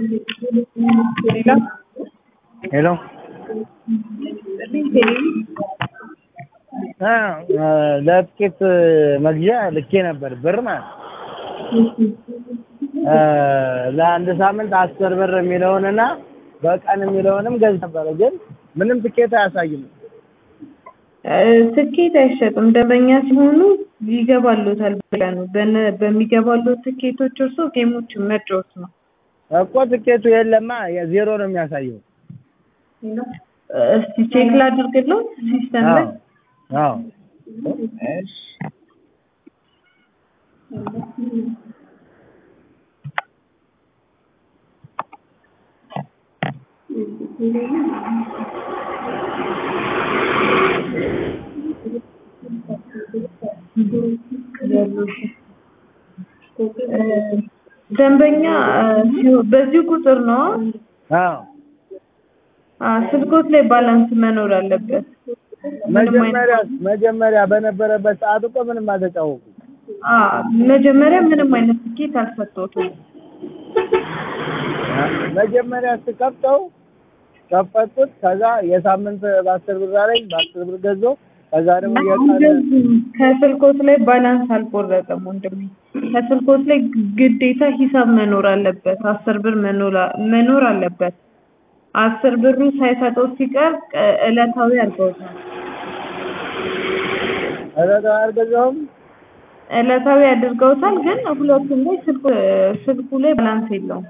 ሌላ ሄሎ ለጥቂት መግዣ ልኬ ነበር ብር ማለት ለአንድ ሳምንት አስር ብር የሚለውንና በቀን የሚለውንም ገዝ ነበረ፣ ግን ምንም ትኬት አያሳይም። ትኬት አይሸጥም። ደንበኛ ሲሆኑ ይገባሉታል ብለህ ነው። በነ- በሚገባሉት ትኬቶች እርሶ ጌሞችን መጫወት ነው። እኮ ትኬቱ የለማ ዜሮ ነው የሚያሳየው። እስቲ ቼክ ላድርግለው ሲስተም ላይ አዎ እሺ። ደንበኛ ሲሆን በዚህ ቁጥር ነው አዎ አ ስልኮት ላይ ባላንስ መኖር አለበት። መጀመሪያ መጀመሪያ በነበረበት ሰዓት እኮ ምንም አልተጫወኩም። አ መጀመሪያ ምንም አይነት ትኬት አልሰጠሁትም። መጀመሪያ ስከፍተው ከፈትኩት። ከዛ የሳምንት በአስር ብር አለኝ በአስር ብር ገዛሁ። ከዛ ደግሞ የቀረ እንደዚህ ከስልኮት ላይ ባላንስ አልቆረጠም ወንድሜ። ከስልኮት ላይ ግዴታ ሂሳብ መኖር አለበት። አስር ብር መኖር መኖር አለበት። አስር ብሩ ሳይሰጠው ሲቀር ቅ- ዕለታዊ አድርገውታል። እለታ አልገዛሁም። ዕለታዊ አድርገውታል፣ ግን ሁለቱም ላይ ስልኩ ስልኩ ላይ ባላንስ የለውም።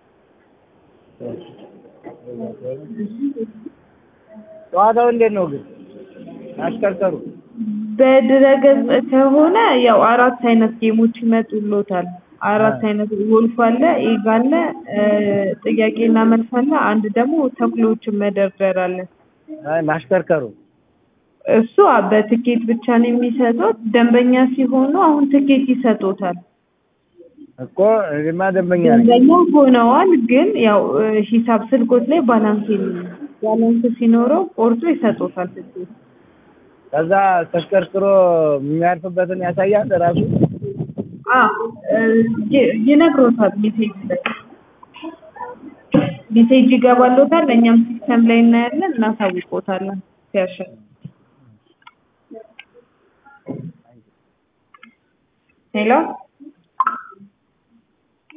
ጨዋታው እንዴት ነው ግን አሽከርከሩ? በድረገጽ ከሆነ ያው አራት አይነት ጌሞች ይመጡሎታል። አራት አይነት ጎልፍ አለ፣ ኤግ አለ፣ እ፣ ጥያቄና መልስ አለ። አንድ ደግሞ ተኩሎችን መደርደር አለ። አይ ማሽከርከሩ እሱ አ- በትኬት ብቻ ነው የሚሰጡት። ደንበኛ ሲሆኑ አሁን ትኬት ይሰጡታል። እኮ እኔማ ደንበኛ ነኝ። ደንበኛ ሆነዋል፣ ግን ያው እ፣ ሂሳብ ስልኮት ላይ ባላንስ የለም። ባላንስ ሲኖረው ቆርጦ ይሰጡታል ትኬት። ከዛ ተሽከርክሮ የሚያርፍበትን ያሳያል ራሱ። አ እ፣ ይ- ይነግሮታል ሜሴጅ ላይ ሜሴጅ ይገባሎታል። እኛም ሲስተም ላይ እናያለን፣ እናሳውቆታለን ሲያሸንፍ። ሄሎ